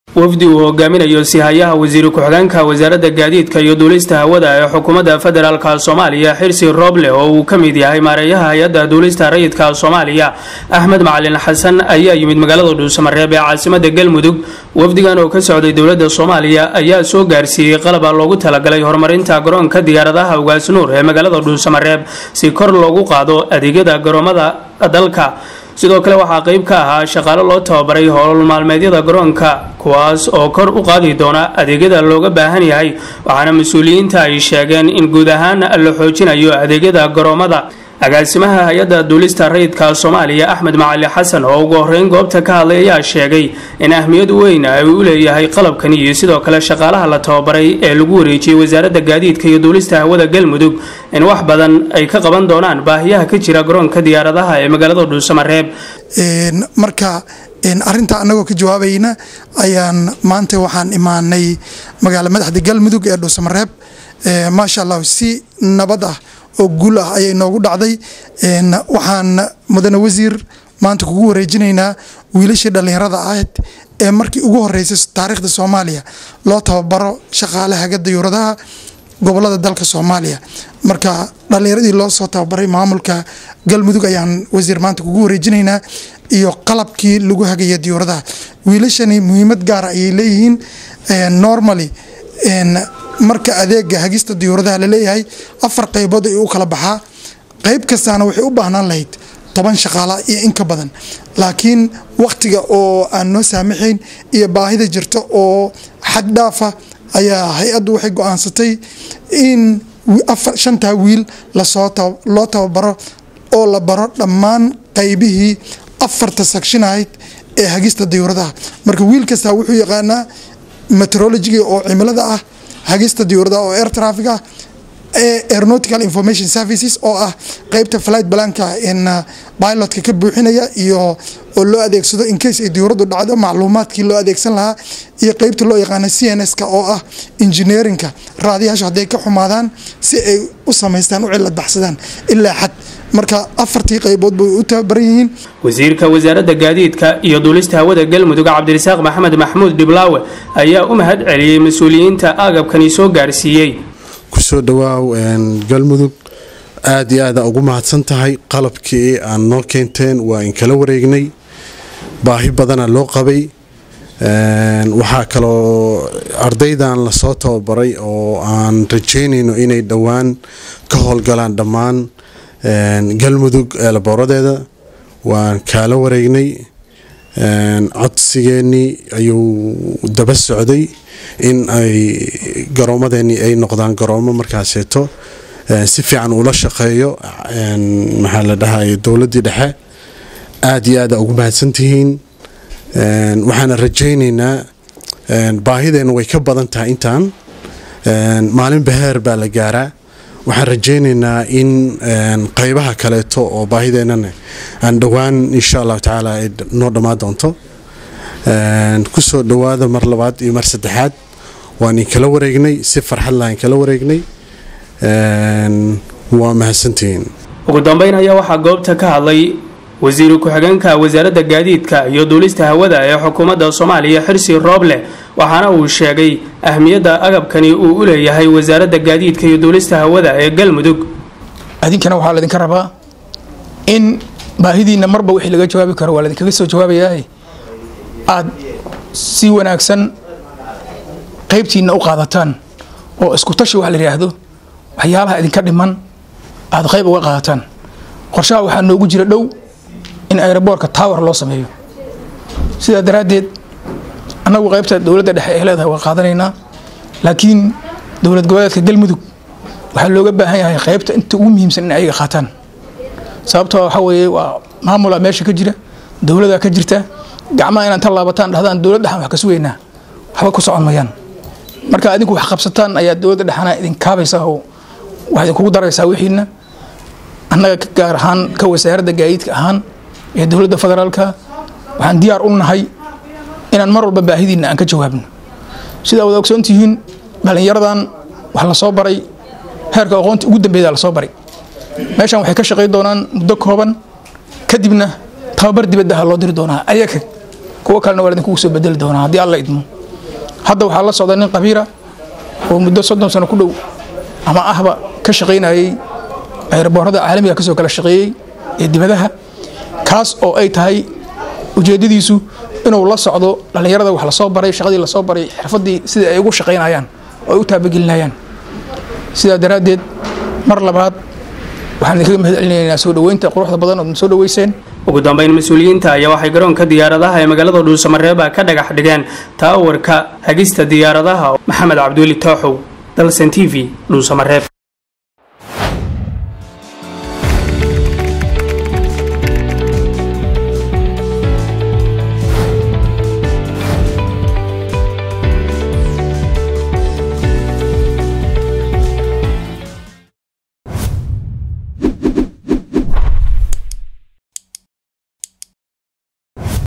wafdi uu hogaaminayo sihayaha wasiir ku-xigeenka wasaaradda gaadiidka iyo duulista hawada ee xukuumadda federaalka soomaaliya xirsi rooble oo uu ka mid yahay maareeyaha hay-adda duulista rayidka soomaaliya axmed macalin xasan ayaa yimid magaalada dhuusamareeb ee caasimada galmudug wafdigan oo ka socday dowladda soomaaliya ayaa soo gaarsiiyey qalaba loogu talagalay horumarinta garoonka diyaaradaha ugaas nuur ee magaalada dhuusamareeb si kor loogu qaado adeegyada garoomada dalka sidoo kale waxaa qeyb ka ahaa shaqaalo loo tababaray howl maalmeedyada garoonka kuwaas oo kor u qaadi doona adeegyada looga baahan yahay waxaana mas-uuliyiinta ay sheegeen in guud ahaan la xoojinayo adeegyada garoomada agaasimaha hay-adda duulista rayidka soomaaliya axmed macali xasan oo ugu horeyn goobta ka hadlay ayaa sheegay in ahmiyad weyn ay u leeyahay qalabkan iyo sidoo kale shaqaalaha la tababaray ee lagu wareejiyey wasaaradda gaadiidka iyo duulista hawada galmudug in wax badan ay ka qaban doonaan baahiyaha ka jira garoonka diyaaradaha ee magaalada dhuusamareeb marka arinta anagoo ka jawaabayna ayaan maanta waxaan imaanay magaala madaxda galmudug ee dhuusamareeb maasha allah si nabad ah oo guul ah ayay noogu dhacday waxaan mudane wasiir maanta kugu wareejinaynaa wiilashii dhallinyarada ahayd ee markii ugu horeysay taariikhda soomaaliya loo tababaro shaqaalaha dayuuradaha gobolada dalka soomaaliya marka dhallinyaradii loo soo tababaray maamulka galmudug ayaan wasiir maanta kugu wareejinaynaa iyo qalabkii lagu hagaya diyuuradaha wiilashani muhiimad gaara ayay leeyihiin normally marka adeega hagista diyuuradaha laleeyahay afar qaybood ay u kala baxaa qayb kastaana waxay u baahnaan lahayd toban shaqaala iyo in ka badan laakiin wakhtiga oo aan noo saamaxayn iyo baahida jirta oo xad dhaafa ayaa hay-addu waxay go-aansatay in shantaa wiil lasoo loo tababaro oo la baro dhammaan qaybihii afarta sakshin ahayd ee hagista diyuuradaha marka wiil kastaa wuxuu yaqaanaa meteorologiga oo cimilada ah hagista diyuuradaha oo air traffic ah aeronautical information services oo ah qeybta flight balanka in pilotka ka buuxinaya iyo oo loo adeegsado in case ay diyuuradu dhacdo macluumaadkii loo adeegsan lahaa iyo qeybta loo yaqaana c n s-ka oo ah engineerinka raadiyaashu hadday ka xumaadaan si ay u samaystaan u cilad baxsadaan ilaa xad marka afartii qaybood bay u tababaran yihiin wasiirka wasaaradda gaadiidka iyo duulista hawada galmudug cabdirasaaq maxamed maxmuud dhiblaawe ayaa u mahad celiyey mas-uuliyiinta agabkani soo gaarsiiyey kusoo dhawaaw galmudug aada iyo aada ugu mahadsan tahay qalabkii aan noo keenteen waa in kala wareegnay baahi badana loo qabay waxaa kaloo ardaydan lasoo tababaray oo aan rajeynayno inay dhowaan ka howlgalaan dhammaan galmudug eelaboradeeda waan kaala wareegnay codsigeenii ayuu daba socday in ay garoomadeenii ay noqdaan garoomo markaaseeto si fiican ula shaqeeyo maxaa la dhahay dowladdii dhexe aada iyo aada ugu mahadsantihiin waxaana rajaynaynaa baahideenna way ka badan tahay intaan maalin baheer baa la gaaraa waxaan rajaynaynaa in qaybaha kaleeto oo baahideennana aan dhowaan insha allahu tacaala ay noo dhammaan doonto kusoo dhowaada mar labaad iyo mar saddexaad waan inkala wareegnay si farxad lahaan kala wareegnay waa mahadsantihiin ugu dambeyn ayaa waxaa goobta ka hadlay wasiiru ku-xigeenka wasaaradda gaadiidka iyo duulista hawada ee xukuumadda soomaaliya xirsi rooble waxaana uu sheegay ahmiyadda agabkani uu u leeyahay wasaaradda gaadiidka iyo duulista hawada ee galmudug adinkana waxaa laydinka rabaa in baahidiina marba wixii laga jawaabi karo waa laydinkaga soo jawaabayaa aad si wanaagsan qaybtiina u qaadataan oo isku tashi wax la yidhaahdo waxyaalaha idinka dhiman aad qayb uga qaadataan qorshaha waxaa noogu jira dhow in aeroboortka tower loo sameeyo sidaa daraaddeed annagu qaybta dowladda dhexe ee leedahay waa qaadanaynaa laakiin dowlad goboleedka galmudug waxaa looga baahan yahay qaybta inta ugu muhiimsan in ayaga qaataan sababtoo waxaa weeye waa maamula meesha ka jira dowladaa ka jirta gacmaha inaan ta laabataan dhahdaan dowlad dhexan wax ka sugaynaa waxba ku socon mayaan marka adinku wax qabsataan ayaa dowladda dhexana idin kaabaysaa oo wax idinkugu daraysaa wixiina annaga gaar ahaan ka wasaaradda gaadiidka ahaan ee dowladda federaalka waxaan diyaar u nahay inaan mar walba baahidiina aan ka jawaabno sidaa wada ogsoontihiin dhallinyaradan wax la soo baray heerka aqoonta ugu dambeeya la soo baray meeshan waxay ka shaqayn doonaan muddo kooban kadibna tababar dibadda ha loo diri doonaa ayaga kuwo kalena waa idinkugu soo bedeli doonaa haddii alla idmo hadda waxaa la socda nin qabiira oo muddo soddon sano ku dhow ama ahba ka shaqaynayay ayraboorada caalamiga kasoo kala shaqeeyey ee dibadaha kaas oo ay tahay ujeedadiisu inuu la socdo dhallinyarada wax lasoo baray shaqadii lasoo baray xirfadii sida ay ugu shaqaynayaan oo ay u taabagelinayaan sidaa daraaddeed mar labaad waxaan idinkaga mahad celinaynaa soo dhoweynta quruxda badan ood soo dhoweyseen ugu dambeyn mas-uuliyiinta ayaa waxay garoonka diyaaradaha ee magaalada dhuusamareeba ka dhagax dhigeen taawarka hagista diyaaradaha maxamed cabdiweli tooxow dalsan t v dhuusamareeb